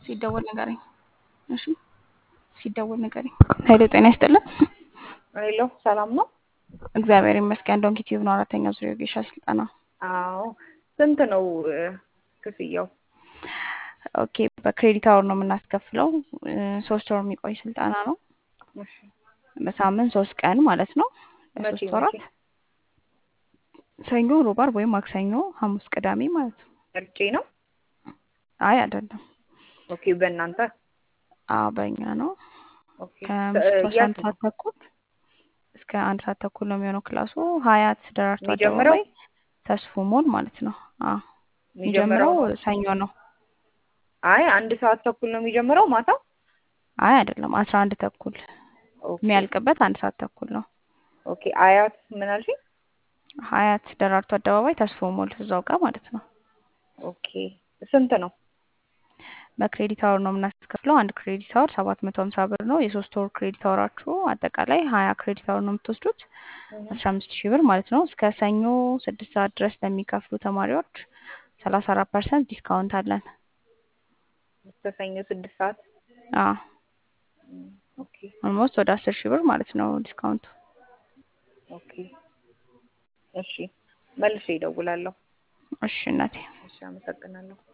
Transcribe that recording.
ሲደወል ንገረኝ። እሺ ሲደወል ንገረኝ። ኃይሌ ጤና ይስጥልን። ሄሎ ሰላም ነው? እግዚአብሔር ይመስገን። ዶንኪ ቲዩብ ነው አራተኛ ዙር የጌሻ ስልጠና። አዎ ስንት ነው እ፣ ክፍያው? ኦኬ በክሬዲት አወር ነው የምናስከፍለው። እ፣ ሶስት ወር የሚቆይ ስልጠና ነው። እሺ በሳምንት ሶስት ቀን ማለት ነው። መቼ ለሶስት መቼ? ወራት ሰኞ፣ ሮብ፣ ዓርብ ወይም ማክሰኞ፣ ሐሙስ፣ ቅዳሜ ማለት ነው። እርጬ ነው? አይ አይደለም። ኦኬ በእናንተ አዎ በእኛ ነው። ኦኬ እ፣ ከምሽቱ አስራ አንድ የት ነው ሰዓት ተኩል እስከ አንድ ሰዓት ተኩል ነው የሚሆነው ክላሱ። ሀያት ደራርቱ የሚጀምረው? አደባባይ ተስፎ ሞል ማለት ነው። አዎ የሚጀምረው የሚጀምረው ሰኞ ነው። አይ አንድ ሰዓት ተኩል ነው የሚጀምረው ማታ? አይ አይደለም፣ አስራ አንድ ተኩል ኦኬ የሚያልቅበት አንድ ሰዓት ተኩል ነው። ኦኬ አያት ምን አልሽኝ? ሀያት ደራርቱ አደባባይ ተስፎ ሞል እዛው ጋር ማለት ነው። ኦኬ ስንት ነው? በክሬዲት አወር ነው የምናስከፍለው። አንድ ክሬዲት አወር ሰባት መቶ ሀምሳ ብር ነው። የሶስት ወር ክሬዲት አወራችሁ አጠቃላይ ሀያ ክሬዲት አወር ነው የምትወስዱት እህ፣ አስራ አምስት ሺህ ብር ማለት ነው። እስከ ሰኞ ስድስት ሰዓት ድረስ ለሚከፍሉ ተማሪዎች ሰላሳ አራት ፐርሰንት ዲስካውንት አለን። እስከ ሰኞ ስድስት ሰዓት አዎ እም፣ ኦኬ ኦልሞስት ወደ አስር ሺህ ብር ማለት ነው ዲስካውንቱ። ኦኬ እሺ መልሼ እደውላለሁ። እሺ እናቴ እሺ አመሰግናለሁ።